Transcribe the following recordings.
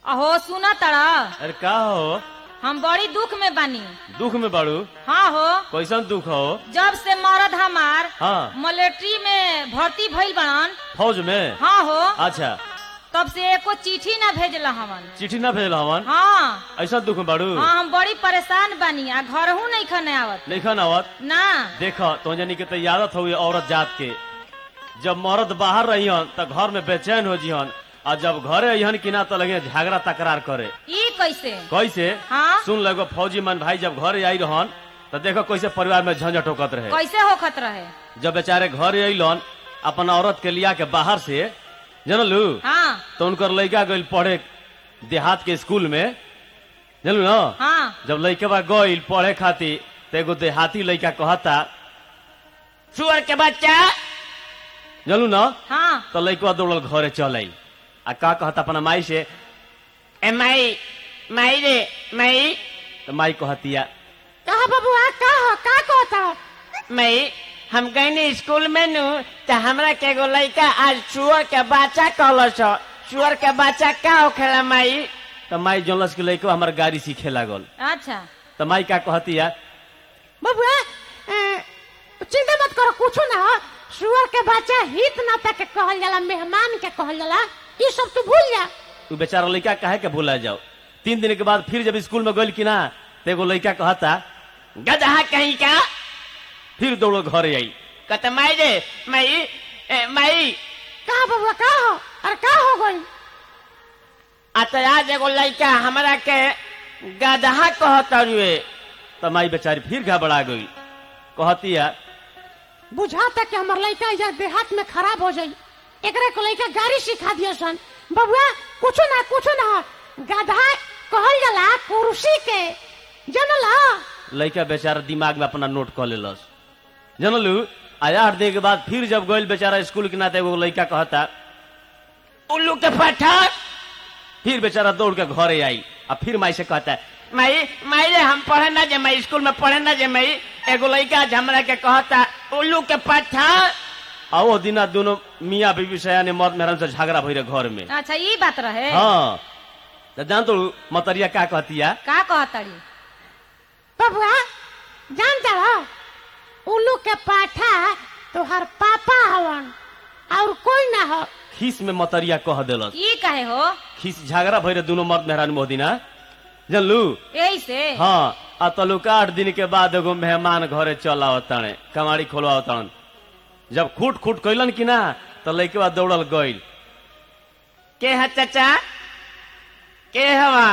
अहो सुना तड़ा अरे का हो हम बड़ी दुख में बानी दुख में बाड़ू हाँ हो कैसन दुख हो जब से मरद हमार हाँ मिलिट्री में भर्ती भइल बड़न फौज में हाँ हो अच्छा तब से एको चिट्ठी ना भेजला हमन चिट्ठी ना भेजल हवन हाँ ऐसा दुख में बाड़ू हाँ हम बड़ी परेशान बानी आ घरहू नहीं खने आवत नहीं आवत ना देख तो जानी के तो आदत हो औरत जात के जब मर्द बाहर रहियन त घर में बेचैन हो जिहन और जब घरे अहन कि ना तो लगे झगड़ा तकरार करे ई कैसे कैसे हाँ सुन लगो फौजी मन भाई जब घरे आई रहन तो देखो कैसे परिवार में झंझट होकत रहे कैसे होखत रहे जब बेचारे घर अलन अपन औरत के लिया के बाहर से जनलू हाँ तो उनकर लड़का गइल पढ़े देहात के स्कूल में जनलू ना हाँ जब लड़के गइल पढ़े खातिर तो एगो देहाती लड़का कहता सुअर के बच्चा जनलू ना हाँ तो लड़का दौड़ल घरे चल आई आ का कहता अपना माई से ए माई माई रे माई तो माई कहतिया कहा बबुआ का हो का कहता हो मई हम गईनी स्कूल में नु त हमरा के एगो लड़का आज सुअर के बच्चा कहलस सुअर के बच्चा का होखेला माई तो माई जनलस के लड़का हमार गाड़ी सीखे लागल अच्छा तो माई का कहतिया बबुआ ए, चिंता मत करो कुछ ना हो सुअर के बच्चा हित नाता के कहल जाला मेहमान के कहल जाला ये सब तू भूल जा तू बेचारा लड़का काहे के भूला जाओ तीन दिन के बाद फिर जब स्कूल में गइल कि ना तो एगो लड़का कहता गदहा कहीं का फिर दौड़ो घरे आई कत माई रे मई ए, मई कहा बबुआ का हो अरे का हो गई आ तो आज एगो लड़का हमरा के गदहा कहत रुए तो माई बेचारी फिर घबरा गई कहतिया बुझाता कि हमार लड़का या देहात में खराब हो जाई एकरे को लड़का गाड़ी सिखा दिया सन बबुआ कुछ ना कुछ ना हो गधा कहल जाला कुर्सी के जनला लड़का बेचारा दिमाग में अपना नोट कर लेलस जनलू आ आठ दिन के बाद फिर जब गइल बेचारा स्कूल के नाते एगो लड़का कहता उल्लू के पत्थर फिर बेचारा दौड़ के घरे आई आ फिर माई से कहता मई मई रे हम पढ़े ना जे मई स्कूल में पढ़े ना जे मई एगो लड़का आज हमरा के कहता उल्लू के पत्थर आ वो दिना दोनों मियाँ बीबी सयाने मर्द मेहरान से झगड़ा भई रहे घर में अच्छा ई बात रहे हाँ तो जान तो मतरिया का कहतिया का कहतड़ी बबुआ जानता हो उल्लू के पाठा तोहर पापा हवन और कोई ना हो खीस में मतरिया कह देलस ई कहे हो खीस झगड़ा भई रहे दोनों मर्द मेहरान मोदिना जानलू यही से हाँ आ तलुका आठ दिन के बाद एगो मेहमान घरे चल आवताणे कमाड़ी खोलवा तड़न जब खूट खूट कैलन कि ना तो लैके बाद दौड़ल गइल के है चाचा के हवा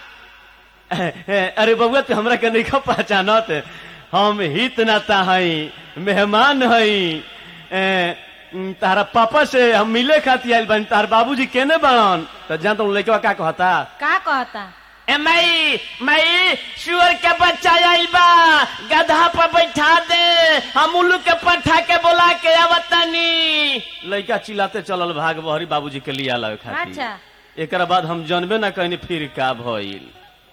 अरे बबुआ तू हमरा के नहीं पहचानत हम हित नाता हई मेहमान हई ए, उम, तारा पापा से हम मिले खातिर आइल बानी तार बाबूजी केने बाड़न तो जान तो लैके का कहता का कहता ए मई मई सुअर के बच्चा आइल बा गधा पर बैठा दे हम उल्लू के पट्ठा के बोला के आवतनी लड़का चिल्लाते चलल भाग बहरी बाबूजी के लिया लगे खातिर अच्छा एकरा बाद हम जनबे ना कहनी फिर का भइल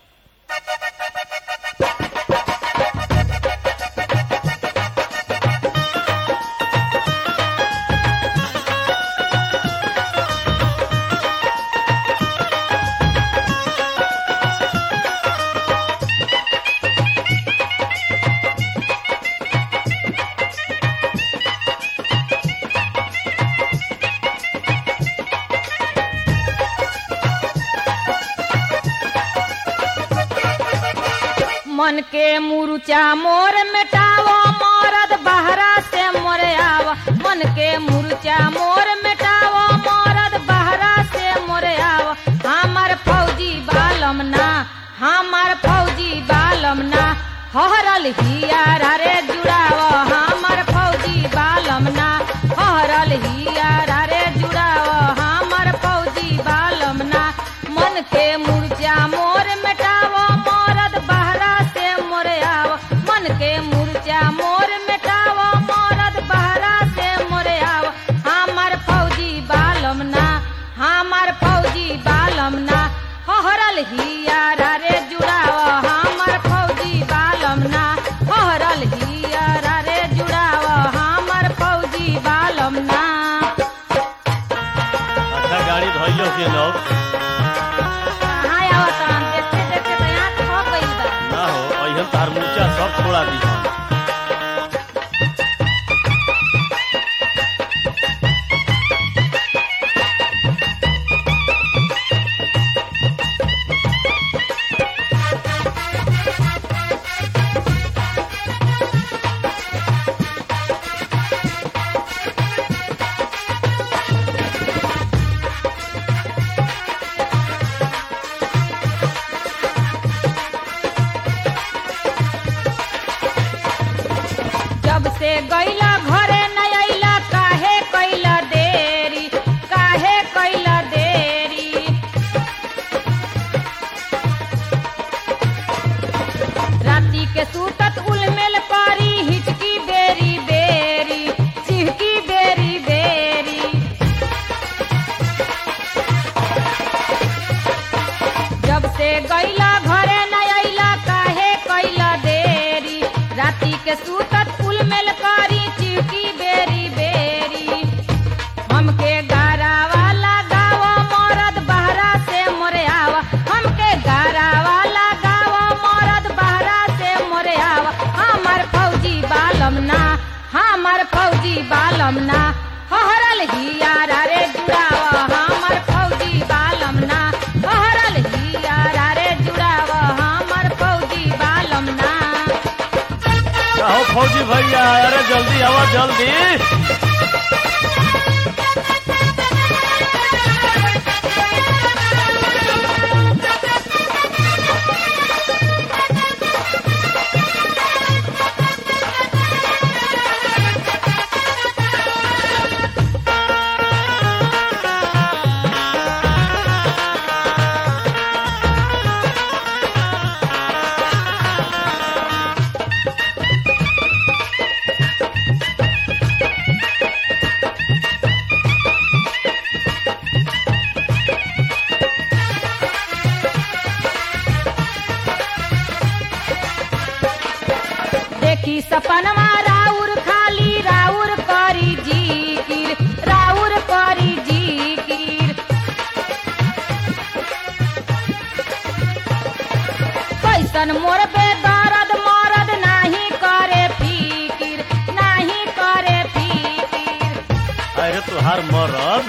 मन के मुरुचा मोर मिटावो मरद बहरा से मोरे आव मन के मुरुचा मोर मिटावो मरद बहरा से मोरे आव हमार फौजी बालम ना हमार फौजी बालम ना हरल हियारा रे जुड़ाव हमार फौजी बालम ना हरल हियारा रे जुड़ाव हमार फौजी बालम ना मन के मुर्जा मोर मिटावो मरद बहरा से मोरे आव मन के मुर्जा मोर मिटावो मरद बहरा से मोरे आव हमार फौजी बालम ना हमार फौजी बालम ना हरल हियारा रे जुड़ाव हमार फौजी बालम ना हरल हिया के सूतत कुल मेल करी चिटी बेरी बेरी हमके गारा वाला गावा मरद बहरा से मोरे आवा हमके गारा वाला गावा मरद बहरा से मोरे आवा हमर फौजी बालम ना हमर फौजी बालम ना हहरल हियारा रे जुड़ावा हमर फौजी बालम ना हहरल हियारा रे जुड़ावा हमर फौजी बालम ना कहो फौजी भैया अरे जल्दी आवा जल्दी देखी सपनवा राउर खाली राउर करी जीकिर राउर करी जीकिर कैसन मोर पे दर्द मरद नाही करे फिकिर नाही करे फिकिर अरे तुहार मरद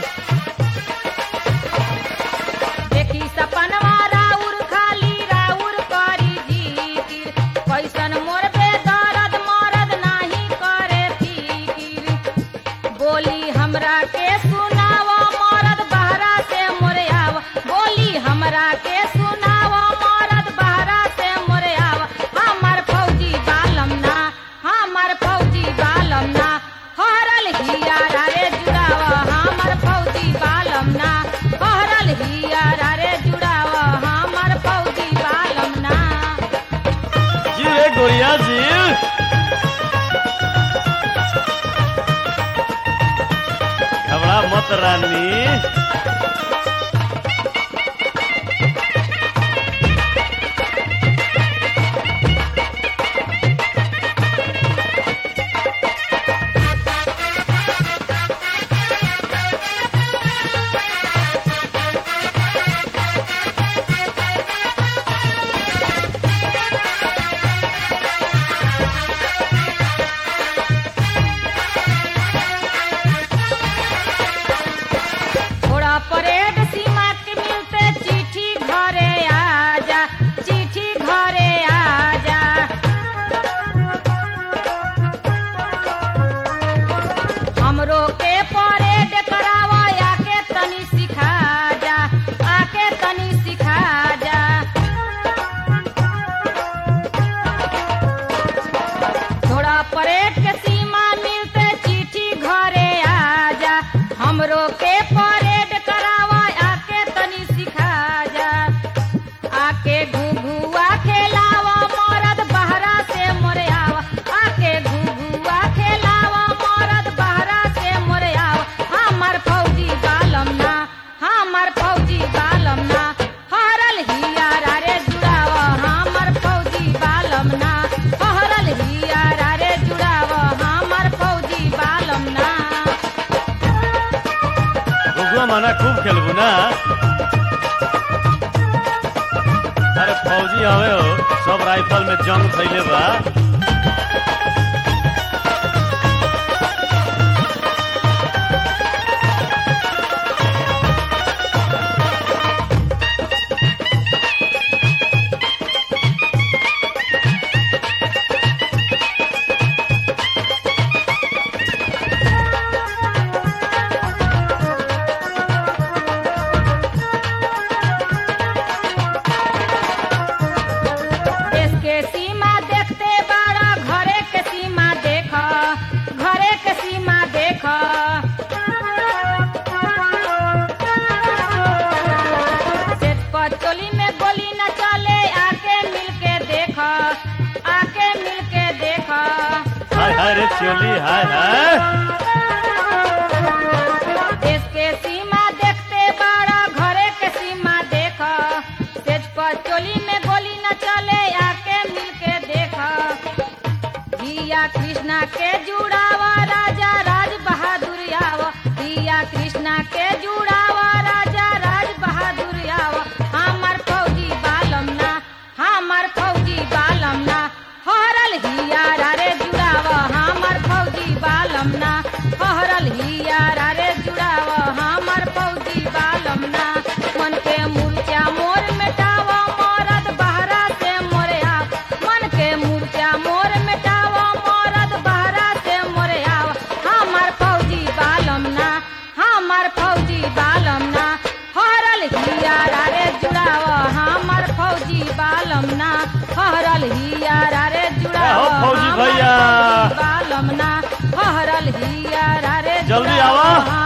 देखी सपनवा राउर खाली राउर करी जीकिर कैसन मोर पे दर्द मरद नाही करे फिकिर बोली हमरा के सुनावा मरद बहरा से मोरे आवा बोली हमरा के सुनावा मरद बहरा से मोरे आवा हमर फौजी बालम ना हमर फौजी बालम ना हरल हियारा रे जुड़ावा हमर फौजी बालम ना हरल हियारा रे जुड़ावा हमर फौजी बालम ना जी रे गोरिया जी घबरा मत रानी थोड़ा परेड सीमा के मिलते चिट्ठी घरे आजा चिट्ठी घरे आजा हमरो के परेड करावा आके तनी सिखा जा आके तनी सिखा जा थोड़ा परेड के सीमा मिलते चिट्ठी घरे आजा हमरो के परेड करावा आके तनी सिखा जा आके घुघुआ खेलावा मरद बहरा से मोरे आवा आके घुघुआ खेलावा मरद बहरा से मोरे आवा हमर फौजी बालम ना हमर फौजी बालम ना हरल हियारा रे जुड़ावा हमर फौजी बालम ना हरल हियारा रे जुड़ावा हमर फौजी बालम ना गुगुआ माना खूब खेलबू ना अरे फौजी हवे हो सब राइफल में जंग थैले बा देश के सीमा देखते बड़ा घरे के सीमा देख घरे के सीमा देख सेठ पचोली में गोली न चले आके मिल के देख आके मिल के देख हाय हाय रे चोली हाय हाय देश के सीमा देखते बड़ा घरे के सीमा देख सेज पर चोली में गोली न चले आके मिल के देख हिया बालम ना हरल हियारा रे जुड़ाव हमर फौजी बालम ना मन के मुर्चा मोर मेटाव मरद बहरा से मोरे आव मन के मुर्चा मोर मेटाव मरद बहरा से मोरे आव हमर फौजी बालम ना हमर फौजी बालम ना हरल हियारा रे जुड़ाव हमर फौजी बालम ना हरल हियारा रे जुड़ाव हो फौजी हमर भैया। फौजी बालम ना हरल हियारा रे जल्दी जुड़ाव आवा।